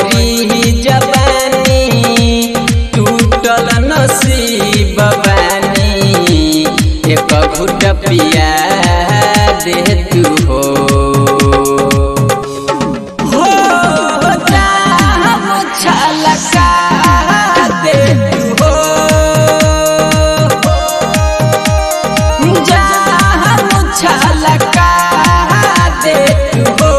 मरी जवानी टूटल नसीब बानी एक घुट पिया दे तू हो हो जाम छलका दे तू हो जाम छलका दे तू हो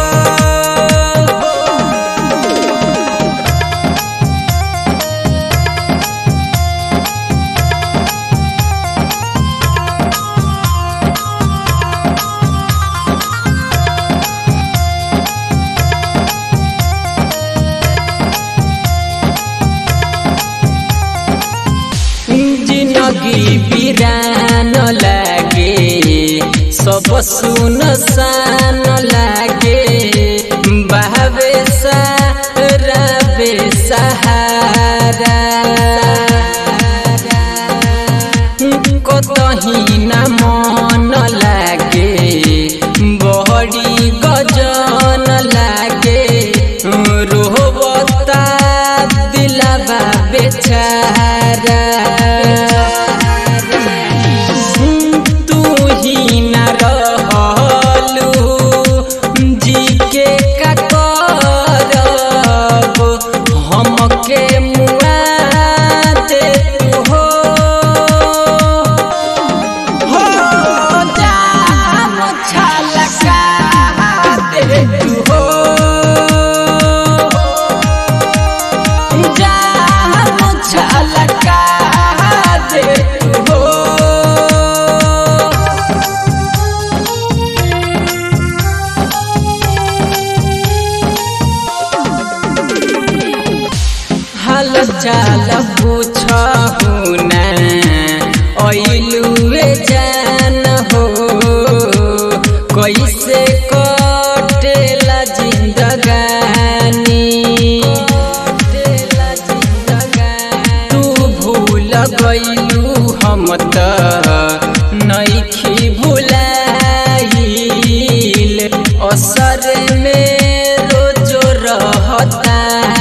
जिनगी बिरान लागे सब सुन सान लागे बहवे सारवे सहारा कतही न मन लागे बहरी गजन लागे रोहबता दिलबा बेचारा तू ही न रहलू जी के का करब हमके मुआ दे तू हो हो जाम छलका दे तू हो जाम छलका दे तू हो हाल चाल पूछहु ना ऐलुए जान हो कैसे कटेला जिंदगानी तू भूल गइलू हम त नइखी भुलाइल असर में रोजो रहता